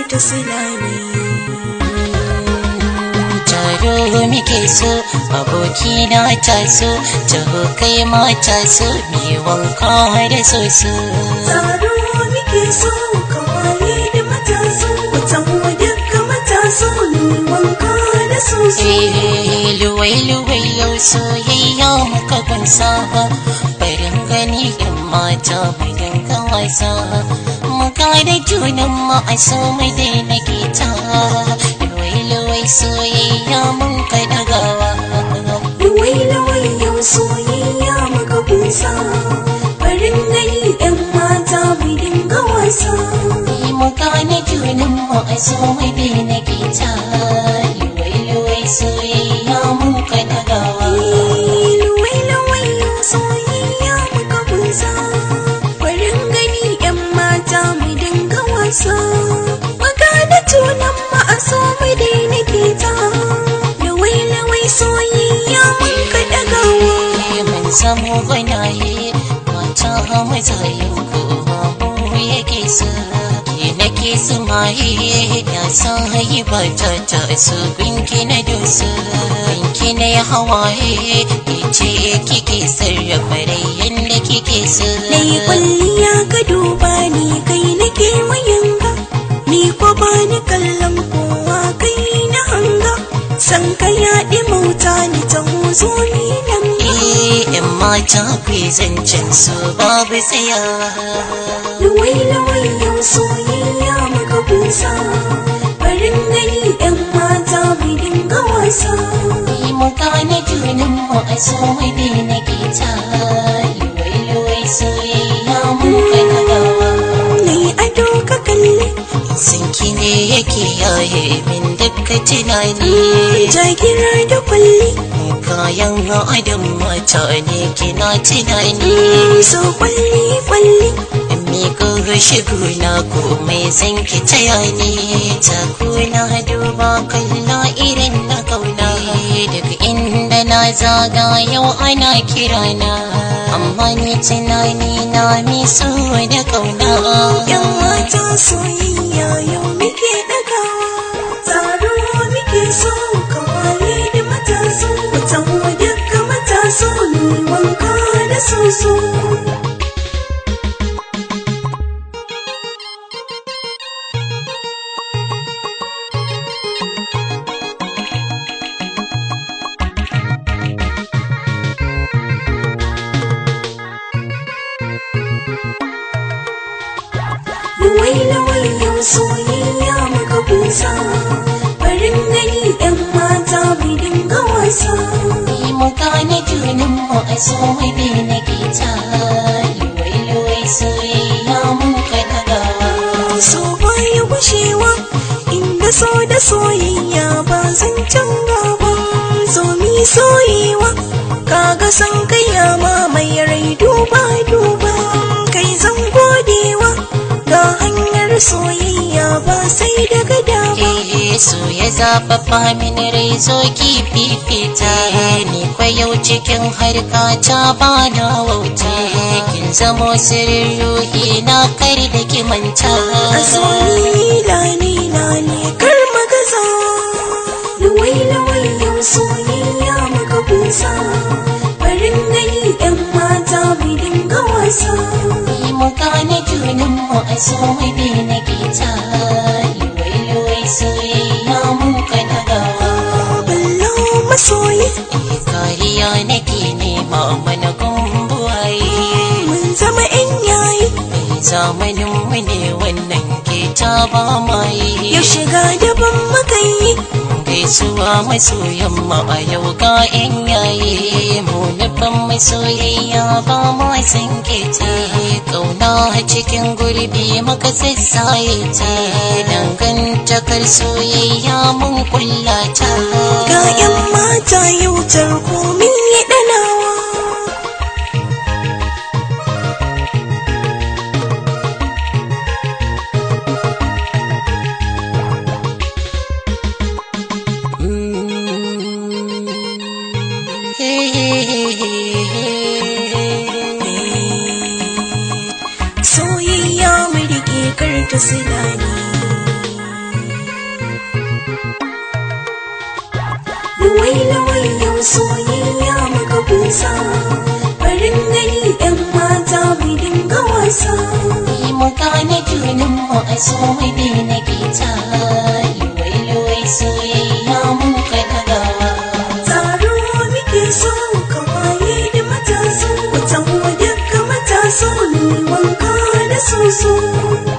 ta silani taro muke so aboki na taso taho kai ma taso mi wanka da soso Taro muke so kawaye da mataso Watan wadaka mataso ni wanka da soso eh luwai luwai yau soyayya muka kunsa barin gani in mata mu dinga wasa mu da junan mu a so mu daina kita luwai luwai soyayya mun ka dagawa Luwai luwai yau soyayya muka kunsa Farin gani yan mata mu dinga wasa mu gane junan mu a so mu daina kita luwai luwai soyayya mun ka dagawa Luwai luwai yau soyayya muka kunsa Farin gani yan mata mu dinga wasa Maka da tunan mu a so mu daina kita Luwai luwai soyayya mun ka dagawa mun samu gwanaye mata mazayin kowa mu yake su ke nake su maye ya san hayi ba ta ta su binki na dusu binki na ya hawaye ke ce kike sarrafa rai yadda kike su Nai kwalliya ka duba ni kai nake mayanga Ni ko ba ni kallon kowa kai na hanga San ka yaɗi mauta ni ta huzo ni nan Eh, yan mata ku zancen su babu tsayawa Luwai luwai yau soyayya muka kunsa Farin gani yan mata mu dinga wasa Yi mu gane junan mu a so mu daina kita Luwai luwai soyayya mun kana gawa Nai ado ka kalli Sinki ne yake yaye min dukkan tunani jagira da kwalli Kayan adam mata ne kina tunani So kwalli kwalli Mi ko shigo na komai zan ki taya ni ta kuna duba kalla irin na kauna daga inda na zaga yau ana kirana amma ni tunani na mi so da kauna Yan mata soyayya yau muke ɗagawa Taro muke so kawaye da mataso Watan wadaka mataso ni wanka da soso Luwai luwai yau soyayya muka kunsa Farin gani yan mata mu dinga wasa Ni mu gane junan mu a so mu daina kita luwai luwai soyayya mun ka dagawa So baya gushewa inda so da soyayya ba zan canza ba So mi soyewa kaga san kai ya mamaye rai duba duba kai zan godewa ga hanyar soyayya ba sai daga dama Yesu ya zafafa min rai zo ki fifita ni kwa yau cikin harka ta ba na wauta kin zamo sirrin ruhi na kar da ki manta a so ni lani lani kar magaza luwai luwai yau soyayya muka kusa farin gani yan mata mu dinga wasa ni mu gane junan mu a so mu daina kita luwai luwai soyayya mun ka dagawa ballo masoyi Eh, kariya nake nema mana gumbuwaye mun zama yan yayi zamanin mu ne wannan ke ta ba mai yau shiga daban makayi gaisuwa masoyan mu a yau ga yan yayi mu nufin masoyayya ba mu san ke ta kauna cikin gurbi muka sassaye ta dangantakar soyayya mun kullata ga yan mata yau tarko min yi danawa soyayya mu rike kar ta silani Luwai luwai yau soyayya muka kusa Farin gani ‘yan mata mu dinga wasa Yi mu gane junan mu a so mu daina kita Luwai luwai soyayya mun ka dagawa Taro muke so kawaye da mataso Wata daga mataso ne wanka da soso